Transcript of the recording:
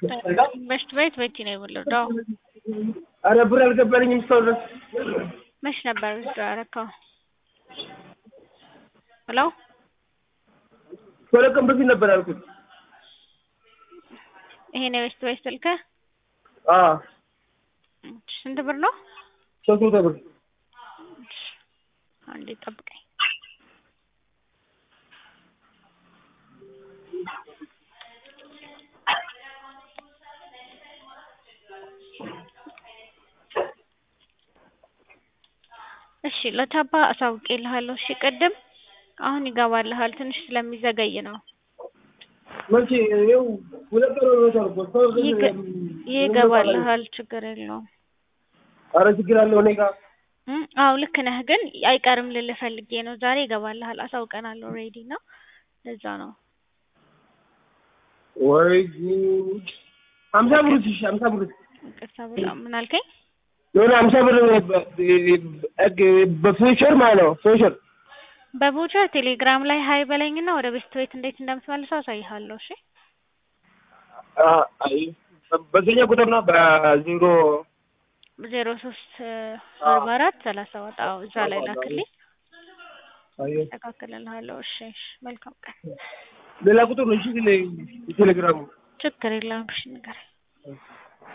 በሽት ቤት በእጅ ነው የወለደው። አረ ብር አልገባልኝም እስካሁን ድረስ። መች ነበር ውስጥ ያደረከው? ሄሎ ከሁለት ቀን በፊት ነበር ያልኩት። ይሄ ነው የበሽት ቤት ስልክህ? አዎ ስንት ብር ነው? ሶስት መቶ ብር። አንዴ ጠብቀኝ። እሺ ለታባ አሳውቄልሃለሁ። እሺ ቅድም አሁን ይገባልሃል። ትንሽ ስለሚዘገይ ነው። መቼ ይኸው ሁለት ቀን ሆኖታል እኮ እስካሁን ድረስ ይገ- ይገባልሃል። ችግር የለውም። አረ ችግር አለው እኔ ጋር እም፣ አዎ ልክ ነህ፣ ግን አይቀርም ልልህ ፈልጌ ነው። ዛሬ ይገባልሃል። አሳውቀናል ኦልሬዲ እና ለዛ ነው። ወይ ጉድ! ሀምሳ ብር እሺ ሀምሳ ብር ይቅርታ በጣም ምን አልከኝ? የሆነ ሀምሳ ብር በፊውቸር ማለት ነው ፊውቸር በቦቸር ቴሌግራም ላይ ሀይ በለኝና ወደ ቤስት ቤት እንዴት እንደምትመልሰው አሳይሃለሁ። እሺ በዚህኛ ቁጥር ነው በዜሮ ዜሮ ሶስት አርባ አራት ሰላሳ ሰባት አዎ እዛ ላይ ላክልኝ፣ አስተካክልልሃለሁ። እሺ እሺ፣ መልካም ቀን። ሌላ ቁጥር ነው እሺ ቴሌግራሙ ችግር የለውም። እሺ ንገረኝ።